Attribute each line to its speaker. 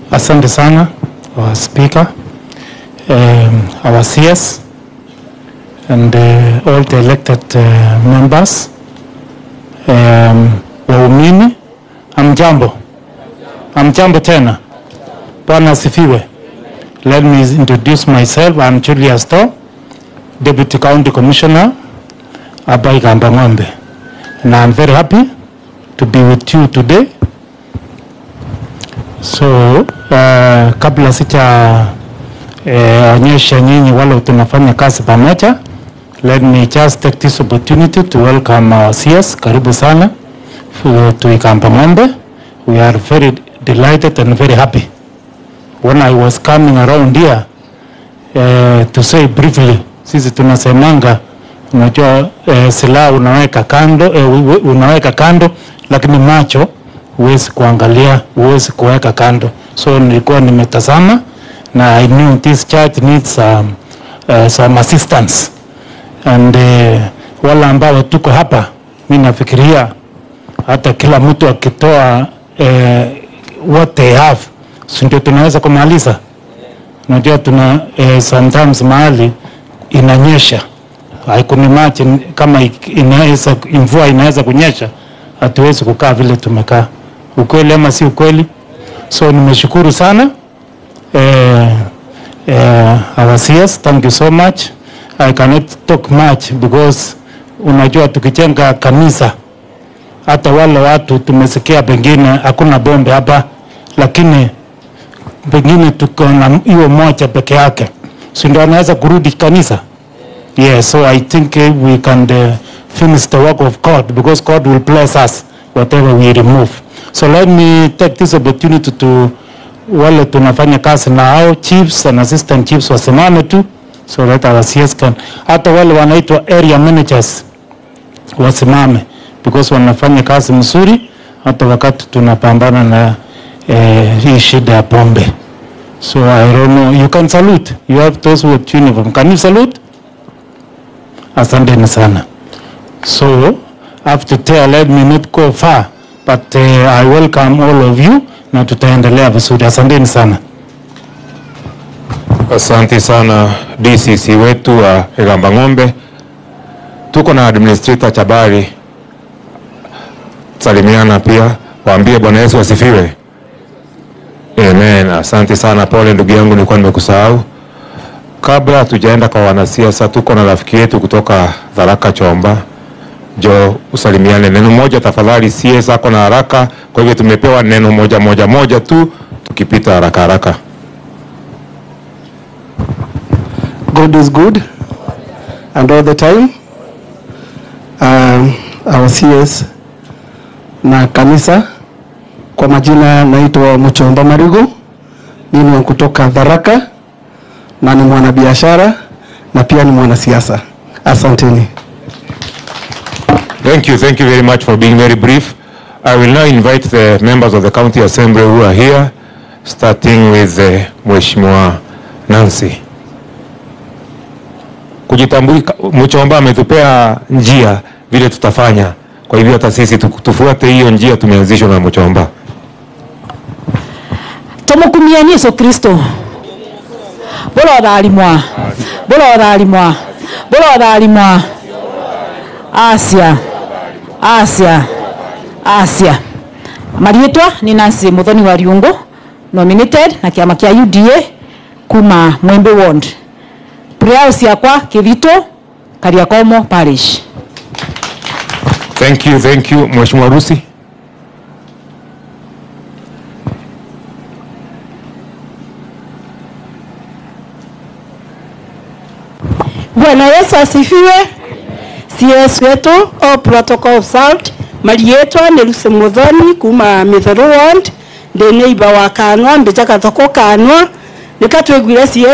Speaker 1: Asante sana our speaker, um, our CS and uh, all the elected uh, members. Um, waumini, amjambo. Amjambo tena. Bwana asifiwe. Let me introduce myself. I'm Julius To, Deputy County Commissioner hapa Igamba Ng'ombe. And I'm very happy to be with you today. So, uh, kabla sija eh, onyesha nyinyi wale tunafanya kazi pamoja, let me just take this opportunity to welcome our CS. Karibu sana for- to Igamba Ng'ombe. We are very delighted and very happy. When I was coming around here eh, to say briefly, sisi tunasemanga unajua eh, silaha unaweka kando eh, u- u- unaweka kando, lakini macho huwezi kuangalia, huwezi kuweka kando. So nilikuwa nimetazama na I knew this church needs some, uh, some assistance and uh, wale ambao tuko hapa, mi nafikiria hata kila mtu akitoa eh, what they have, si ndio tunaweza kumaliza. Unajua tuna eh, sometimes mahali inanyesha, I can imagine kama ik- inaweza mvua inaweza kunyesha, hatuwezi kukaa vile tumekaa. Ukweli ama si ukweli? So nimeshukuru sana eh, eh, our CS, thank you so much. I cannot talk much because unajua tukijenga kanisa hata wale watu tumesikia pengine hakuna bombe hapa, lakini pengine tuko na hiyo moja peke yake, si ndio anaweza kurudi kanisa? Yes, so I think uh, we can uh, finish the work of God because God will bless us whatever we remove. So let me take this opportunity to wale tunafanya kazi na hao chiefs and assistant chiefs wasimame tu so that our CS can, hata wale wanaitwa area managers wasimame because wanafanya kazi mzuri hata wakati tunapambana na eh, hii shida ya pombe. So I don't know, you can salute. You have those with uniform. Can you salute? Asanteni sana. So after there, let me not go far, but uh, I welcome all of you na tutaendelea vizuri. Asanteni sana.
Speaker 2: Asante sana DCC wetu wa Igamba Ng'ombe. Tuko na administrator Chabari, salimiana pia, waambie Bwana Yesu asifiwe. Amen. Asante sana, pole ndugu yangu, nilikuwa nimekusahau. Kabla hatujaenda kwa wanasiasa, tuko na rafiki yetu kutoka Tharaka Chomba. Jo, usalimiane neno moja tafadhali. CS ako na haraka, kwa hivyo tumepewa neno moja moja moja tu, tukipita haraka haraka.
Speaker 3: God is good and all the time. Um, our CS na kanisa kwa majina naitwa Mchomba Marigu. Mimi ni kutoka Tharaka na ni mwanabiashara na pia ni mwanasiasa. Asanteni.
Speaker 2: Thank you. Thank you very much for being very brief. I will now invite the members of the County Assembly who are here, starting with uh, Mheshimiwa Nancy. Kujitambulika, Mchomba ametupea njia vile tutafanya. Kwa hivyo hata sisi tu- tufuate hiyo njia tumeanzishwa na Mchomba.
Speaker 4: tumukumia Yesu Kristo bulothalimwa bulothalimwa bulothalimwa asia asia asia marietwa ni Nancy Muthoni wa Riungu nominated na kiama kia UDA kuma Mwembe Ward prayer ciakwa Kivito Kariakomo Parish
Speaker 2: Thank you, thank you. Mheshimiwa Rusi.
Speaker 5: Bwana Yesu asifiwe. CS wetu all protocol observed. Marietwa nĩ Lucy Muthoni kuma Mithoro Ward. Ndĩ neighbor wa Kanwa mbĩjaga thoko Kanwa. Nĩkatwĩguire CS